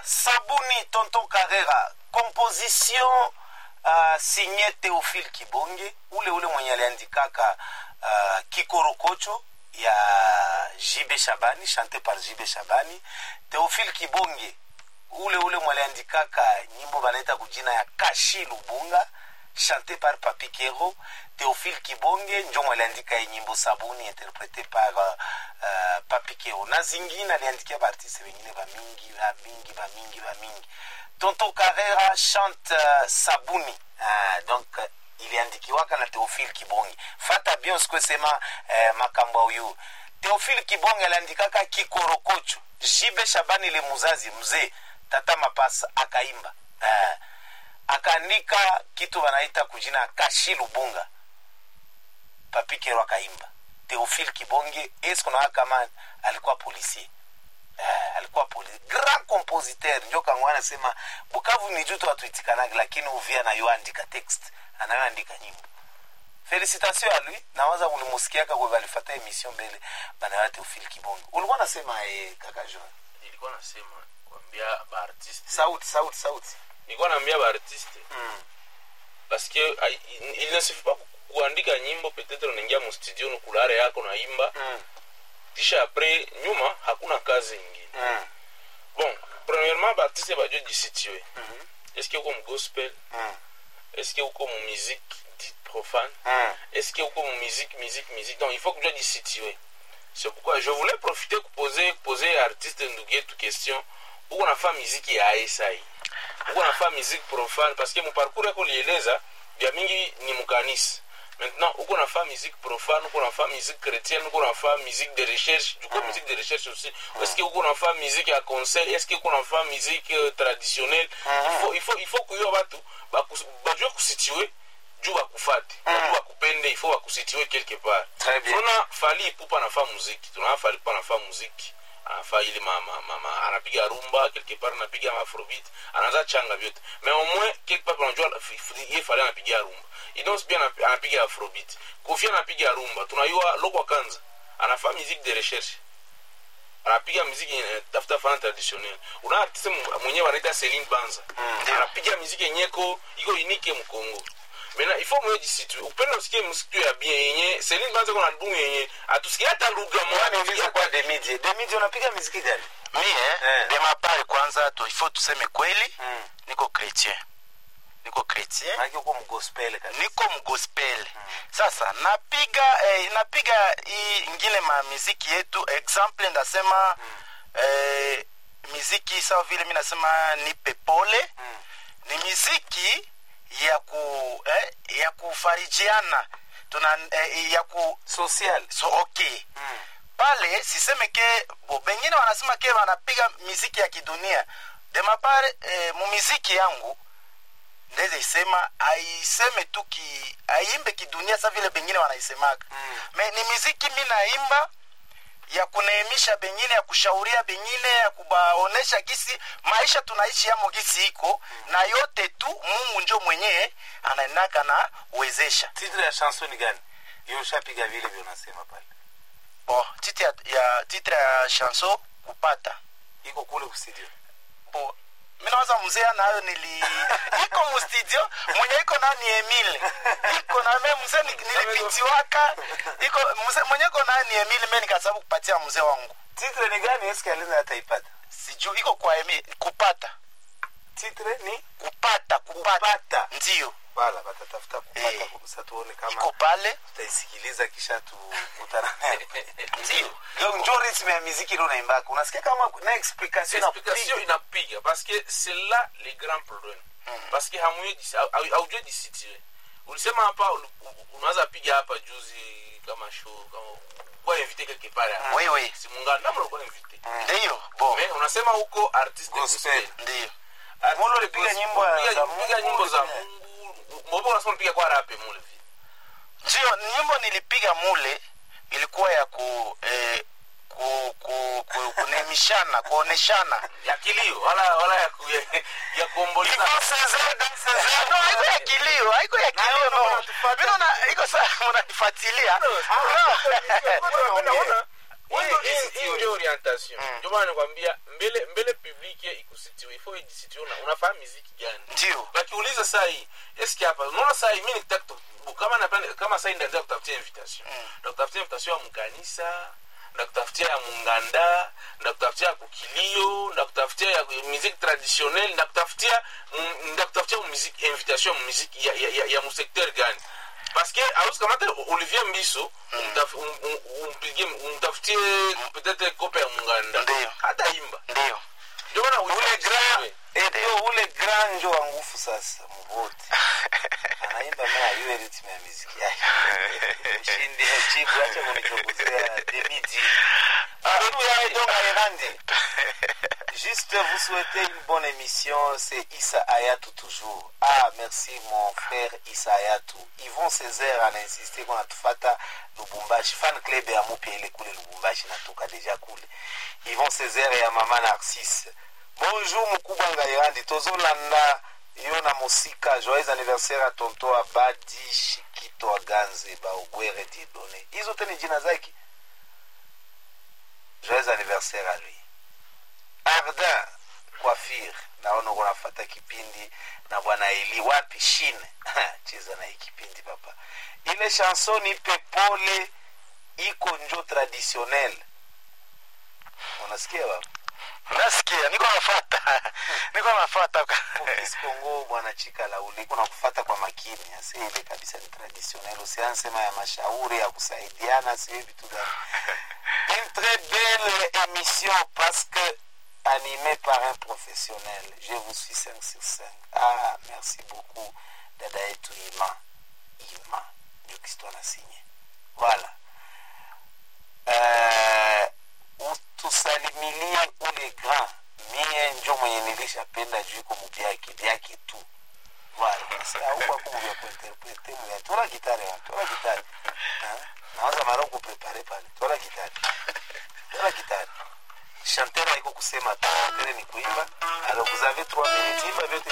sabuni tonton carrera composition uh, signé théophile kibonge ule ule mwenye aliandikaka uh, kikorokocho ya jibe shabani chante par jibe shabani théophile kibonge ule ule mwaliandikaka nyimbo banaita kujina ya kashi lubunga chanté par papi kero théophile kibonge njo mwaliandika hii nyimbo sabuni interprété par uh, uh, papi kero na zingine aliandikia baartiste wengine bamingi bamingi bamingi bamingi tonton carrera chante uh, sabuni uh, donc uh, iliandikiwaka na théophile kibonge fata bien sikwesema uh, makambo ya huyu théophile kibonge aliandikaka kikorokocho jibe shabani le muzazi mzee tata mapasa akaimba uh, akaandika kitu wanaita kujina kashi lubunga papikero akaimba teofil kibonge esikunawa kama alikuwa policier eh, alikuwa polisi grand compositeur njo kangwa anasema bukavu ni jutu watuitikanagi lakini uvia nayoandika text anayoandika nyimbo felicitation ya lui nawaza ulimusikiaka kwe balifata emission mbele banayoa teofil kibonge ulikuwa nasema eh, kaka jean nilikuwa nasema kuambia baartiste sauti sauti sauti nilikuwa naambia baartiste mm. parce que ai- il ne suffit pas kuandika nyimbo peut-être unaingia mustudio nukulare yako naimba Mm. kisha apres nyuma hakuna kazi ingine Mm. bon premièrement baartiste bajo jisitue Mhm. est-ce que uko mugospel Mm. est-ce que uko mu musique dite profane Mm. est-ce que uko mu musique musique musique donc il faut que tu jisitue c'est pourquoi je voulais profiter kupoze poser artiste ndugu yetu question uko nafaa miziki ya aesai uko nafaa miziki profane parce que muparcours yako lieleza vya mingi ni mukanisa maintenant uko nafaa musique profane uko nafaa musique chrétienne uko nafaa musique de recherche du coup musique de recherche aussi est-ce que uko nafaa musique ya conseil est-ce que uko nafaa musique euh, traditionnelle il faut il faut il faut kuyo batu bakus- bajue kusitue juu bakufate bajue bakupende il faut bakusitue quelque part Très bien. tuna fali ipupa anafaa muziki tunaona fali ipupa anafaa muziki anafaa ile ma, ma, ma, ma, anapiga rumba quelque part anapiga afrobeat anaanza changa vyote mais au moins quelque part unajua f- f- ye fali anapiga rumba idos pia anap- anapiga afrobeat kofi anapiga rumba tunayua lokwa kanza anafaa musique de recherche anapiga muziki eh, tafuta fana traditionnel una artiste mu- mwenyewe anaita Celine Banza anapiga muziki yenyeko iko unique mkongo mena ifo mwenye jisitu upenda usikie muziki ya bien yenye Celine Banza kuna albumu yenye atusikie hata lugha moja niulize kwa demidie demidie unapiga miziki gani mie Eh. de mapari kwanza tu ifo tuseme kweli Mm. niko chrétien niko chrétien maake uko mgospel kabisa niko mgospel sasa napiga eh, napiga hii ingine ma miziki yetu example ndasema eh, miziki sawa vile mi nasema nipe pole Mm. ni miziki ya ku eh, ya kufarijiana tuna eh, ya ku social so okay Mm. pale siseme ke bo bengine wanasema ke wanapiga miziki ya kidunia demapare eh, mumiziki yangu ndeze isema aiseme tu ki aimbe kidunia sa vile bengine wanaisemaka Mm. me ni miziki mi naimba ya kuneemisha bengine ya kushauria bengine ya kubaonesha gisi maisha tunaishi yamo gisi iko na yote tu mungu njo mwenyewe anaendaka na uwezesha titre ya chanson ni gani hiyo ushapiga vile vile unasema pale bo titre ya, ya, titre ya chanson kupata iko kule kustudio bo minawaza mzee nayo nili iko mustudio mwenye iko nayo ni emile iko na me mzee ni- nilipitiwaka iko mzee mwenye iko nayo ni emile me nikasababu kupatia mzee wangu titre ni gani eske aliza ataipata sijuu iko kwa emile kupata titre ni kupata kupata Kupata. ndio bala batatafuta kupata Eh. kabisa tuone iko kama pale tutaisikiliza kisha tukutana nayo ndio donc njo ritme ya miziki ile unaimbaka unasikia kama na explication na explication inapiga parce que c'est là le grand problème parce que hamujue jisi- au- au- haujue jisitire ulisema hapa uli- u- unaweza piga hapa juzi kama show kama kwa invité quelque part hapa. Oui, oui. si mungana namna ulikuwa invité ndio bo mais unasema huko artiste Gospel. gospel ndio Mule ulipiga nyimbo ya- Piga- za piga Mungu, nyimbo za ulipiga- Mungu mbobo unasema unapiga kwa rape mule vile ndio nyimbo nilipiga mule ilikuwa ya ku eh, ku, ku, ku, kunemishana kuoneshana ya kilio wala wala ya ku, ya, ya kuomboleza no haiko ya kilio haiko ya kilio no unatufuata. Mimi naona iko saa mnanifuatilia Unaona- Wewe Hii- hii- hii ukisitiwe. ndio orientation Mm. ndio maana nakwambia mbele mbele public ikusitiwe ifo ijisitiwe una- unafahamu muziki gani ndio wakiuliza saa hii eski hapa unaona saa hii mi nikitaka kutu- kama napenda kama saa hii ndaenda kutafutia invitation Mm. ndakutafutia invitation ya mkanisa ndakutafutia ya munganda ndakutafutia ya kukilio ndakutafutia ya musique traditionnelle ndakutafutia mm, ndakutafutia musique invitation ya musique ya, ya, ya, ya musecteur gani parce que awezi kamata olivier mbiso umtaf- um- um- umpigie umtafutie peut-être kope ya munganda Ndio. hata imba ndio ndio maana ule ujue- grand ndio ule grand njo wa nguvu sasa mvote anaimba mea yue ritme ya miziki yake shindi jibu acha kunichokuzea demidi Alléluia, donc Aérandi. Juste vous souhaiter une bonne émission, c'est Issa Ayatou toujours. Ah, merci mon frère Issa Ayatou. Yvon Césaire a insisté qu'on a tufata Lubumbashi. Fan club ya mupya ile kule Lubumbashi natoka deja kule. Yvon Césaire ya mama Narcisse. Bonjour mukubwa Ngairandi. Tozolanda yo na mosika. Joyeux anniversaire à tonto Abadi Shikito Aganze Baogwere Dieudonné. Hizo tena jina zake. Joyeux anniversaire à lui. Ardin Coiffure, naona uko nafata kipindi na bwana Eli wapi shine cheza na hii kipindi papa. Ile chanson nipe pole iko njo traditionnel. Unasikia baba? nasikia niko nafata niko nafata Office Congo bwana chika la uli kuna kufata kwa makini asi ile kabisa ni traditionnel usiansema ya mashauri ya kusaidiana si vitu gani une très belle émission parce que animée par un professionnel je vous suis 5 sur 5 ah merci beaucoup dada yetu Ima Ima ndio kisto anasinye voilà euh, utusalimilie ule grand mie njo mwenye nilishapenda juu iko mubyake byake tu voilà mubya tola gitare wa tola gitare Hein? naanza mara kuprepare pale tola gitare tola gitare chanteur haiko kusema tu chanteur ni kuimba alors vous avez trois minutes imba vyote